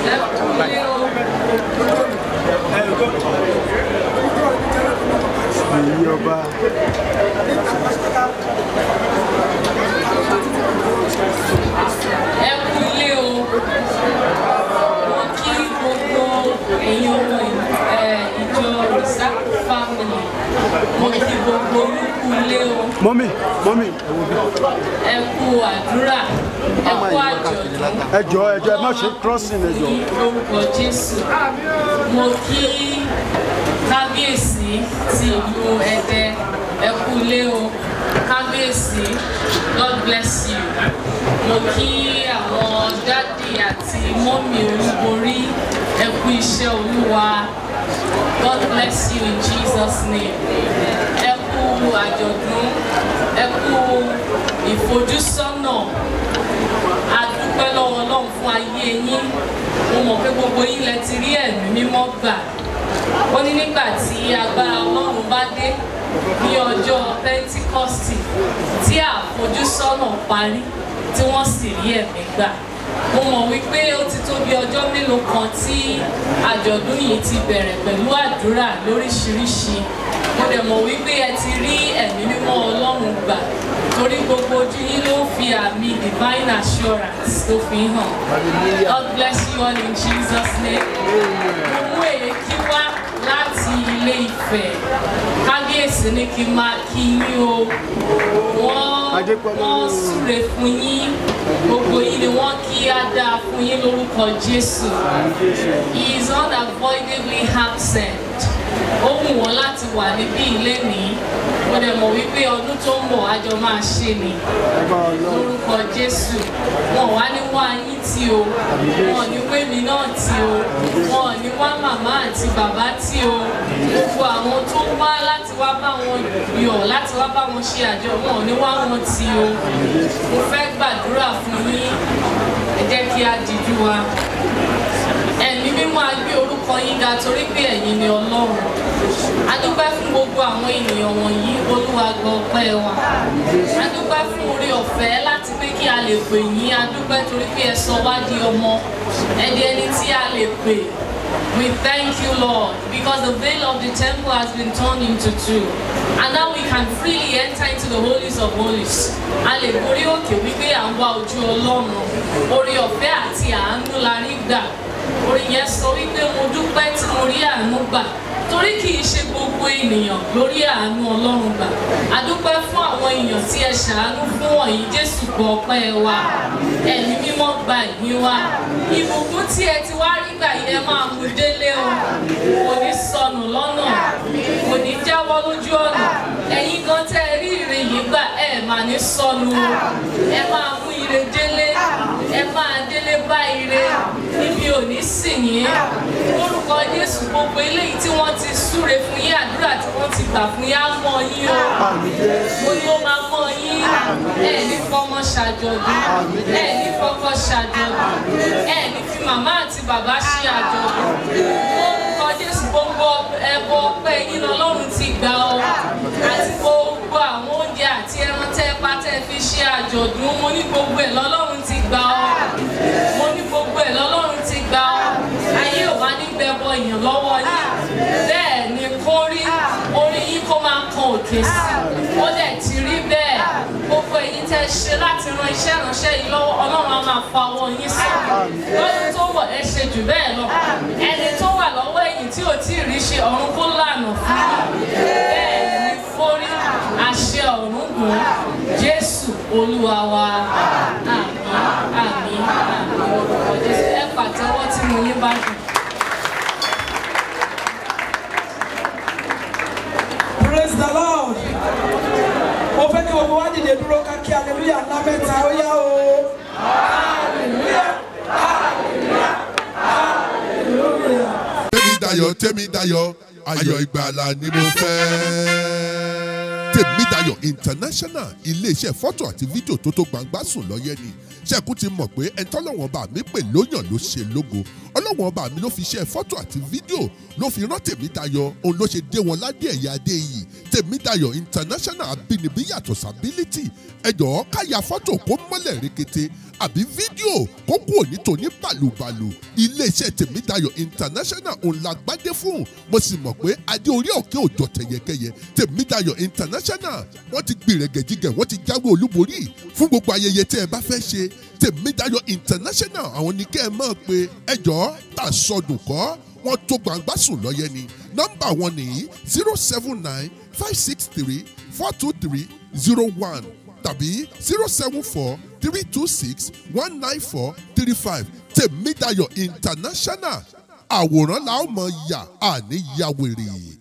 kúlé o. èyí ọba ẹ kúlé o. mo kí gbogbo ẹ̀yin ọmọ ẹ̀, ìjọ Resac family mo kí gbogbo yín kúlé o. mọ́mì mọ́mì ẹ kú àdúrà ẹ kú àjọ̀dún. ẹ jọ ẹ jọ ẹ má ṣe crossing ẹ jọ ní orúkọ jésù mo kí kábíyèsí ti ìlú ẹdẹ ẹ kú ilé o kábíyèsí god bless you mo kí àwọn dádì àti mọ́mì olúborí ẹ kú iṣẹ́ olúwa god bless you in jesus name ẹ kú àjọ̀dún ẹ kú ìfojúsọ́nà a dúpẹ́ lọ́wọ́ ọlọ́run fún ayé yín mo mọ̀ pé gbogbo yín lẹ ti rí ẹ̀mí mímọ́ gbà ó ní nígbà tí agbára ọlọ́run bá dé ní ọjọ́ pentikọ́sì tí àfojúsọ́nà parí tí wọ́n sì rí ẹ̀mí gbà mo mọ̀ wípé ó ti tó bí ọjọ́ mélòó kan tí àjọ̀dún yìí ti bẹ̀rẹ̀ pẹ̀lú àdúrà lóríṣiríṣi mo dẹ̀ mọ̀ wípé ẹ ti rí ẹ̀mí mímọ́ ọlọ́run gbà torí gbogbo ojú yín ló ń fi àmì divine assurance tó fi hàn God bless you all in Jesus name mo mú èékí wá láti ilé Ifẹ̀ kábíyèsí ní kí n máa kí yín o wọ́n Adépọ́lá. wọ́n súre fún yín gbogbo yín ni wọ́n kí á dáa fún yín lórúkọ Jésù he is unavoidably absent ó wù wọ́n láti wà níbí ilé ní mo dẹ̀ mọ̀ wípé ọdún tó ń bọ̀ àjọ máa ṣe ni ẹgbà ọlọ́run lórúkọ Jésù wọn wá ní wá yín tí o wọn ní wémi náà tí o wọn ní wá màmá àti bàbá tí o gbogbo àwọn tó wá láti wá bá wọn yọ̀ láti wá bá wọn ṣe àjọ wọn ní wá wọn tí o mo fẹ́ gbàdúrà fún yín ẹ jẹ́ kí a dìjú wa ẹ̀mí mímọ́ a gbé orúkọ yín ga torí pé ẹ̀yin ni ọlọ́run a dúpẹ́ fún gbogbo àwọn ènìyàn wọ̀nyí olúwa gbọ́ ọpẹ́ wa a dúpẹ́ fún orí ọ̀fẹ́ láti pé kí a lè pè yín a dúpẹ́ torí pé ẹ sọ wá di ọmọ ẹni ẹni tí a lè pè We thank you, Lord, because the veil of the temple has been torn into two. And now we can freely enter into the holies of holies. A lè borí òkè wípé à ń wá ojú Ọlọ́run. Orí ọ̀fẹ́ àti àánú la rí gbà. Orin yẹn sọ wípé mo dúpẹ́ tí mo rí àánú gbà. Torí kì í ṣe gbogbo ènìyàn lórí àánú Ọlọ́run gbà. A dúpẹ́ fún àwọn èèyàn tí ẹ ṣàánú fún wọ̀nyí Jésù gbọ́ ọpẹ́ wa. Ẹ̀mí mímọ́ gba ìyìn wa. Ìbùkún tí ẹ ti wá rí gbà yẹn máa mú délé o. Kò ní sọnù lọ́nà. Kò ní jáwọ́ lójú ọ̀nà. Ẹ̀yin gan tẹ́ ẹ rí ire yìí gbà ẹ̀ máa ní sọnù o. Ẹ máa mú ire délé. Ẹ máa délé bá ire. Níbi ò ní sìn yín. Lórúkọ Jésù gbogbo eléyìí tí wọ́n ti súre fún yín àdúrà tí wọ́n ti gbà fún yín á mọ yín o. Mo ní ó máa mọ yín. Ẹ ní fọmọ ṣàjọ̀dún. Ẹ ní fọkọ ṣàjọ̀dún. Ẹ ní fi màmá àti bàbá ṣe àjọ̀dún. Lórúkọ Jésù gbogbo ẹbọ ọpẹ́ yín lọ́lọ́run ti gbà ọ́. Àti gbogbo àwọn oúnjẹ àti ẹran tẹ́ pa tẹ́ fi ṣe àjọ̀dún. Mo ní gbogbo ẹ̀ lọ́lọ́run ti gbà ọ́. Mo ní gbogbo ẹ̀ lọ́lọ́run ti gbà ọ́. Ayé ò wá ní gbẹbọ èèyàn lọ́wọ́ yín. Bẹ́ẹ̀ ni kó rí orí yín kó máa kan òkè sí. Ó dẹ̀ ti rí bẹ́ẹ̀. Gbogbo èyí tẹ́ ṣe láti ran iṣẹ́ ìránṣẹ́ yìí lọ́wọ́ Ọlọ́run á máa fa ọwọ́ yín sọ́kè. Lọ́dún tó wọ̀ ẹ ṣe jù bẹ́ẹ̀ lọ. Ẹni tó wà lọ́wọ́ ẹ̀yìn tí ò tí ì rí ṣe ọ̀run kó lànà fún yín. Bẹ́ẹ̀ ni kórí àṣẹ ọ̀run gùn Jésù Olúwa wa. Àmín àmín àmín orúkọ Jésù. Ẹ pàtẹ́wọ́ tí mo yín bá dùn. praise the lord mo fẹ́ kí gbogbo wa dìde dúró ká kí hallelujah ńlá mẹ́ta ó yá o hallelujah hallelujah hallelujah. tèmi dayọ̀ tèmi dayọ̀ ayọ̀ ìgbàlà ni mo fẹ́. tèmídayọ̀ international iléeṣẹ́ fọ́tò àti fídíò tó tó gbangba sùn lọ́yẹ́ ni ṣẹ́kù ti mọ̀ pé ẹni tọ́lọ́wọ́n bá mi pè lóyàn ló ṣe lógo ọlọ́wọ́n bá mi ló fi ṣe fọ́tò àti fídíò ló fi rán tèmídayọ̀ òun ló ṣe dé wọn ládé ẹ̀yà adé yìí tèmídayọ̀ international abínibí yàtọ̀ sábílítì ẹjọ́ káya fọ́tò kó mọ́lẹ̀ rekete àbí fídíò kó kúrò ní tòní bàlùbàlù iléeṣẹ́ tèmídayọ̀ international òun la gbádé fún mo sì mọ̀ pé adé orí òkè òjò tẹ̀yẹkẹyẹ tèmídayọ̀ international wọ́n ti gbìrẹ̀gẹ̀jigẹ̀ wọ́n ti jáwé olúborí fún gbogbo ayẹyẹ tẹ́ ẹ bá fẹ́ ṣe tèmídayọ̀ international àwọn ní kẹ́ ẹ mọ̀ pé ẹjọ́ tà sọdùn kọ́ wọ́n tó gbangba sùn lọ́yẹ ni nọ́mbà wọn nìyí zero seven nine five six three four two three zero one tàbí zero seven four three two six one nine four three five tèmídayọ̀ international àwòrán la ó mọ̀ yà àní yàwèrè.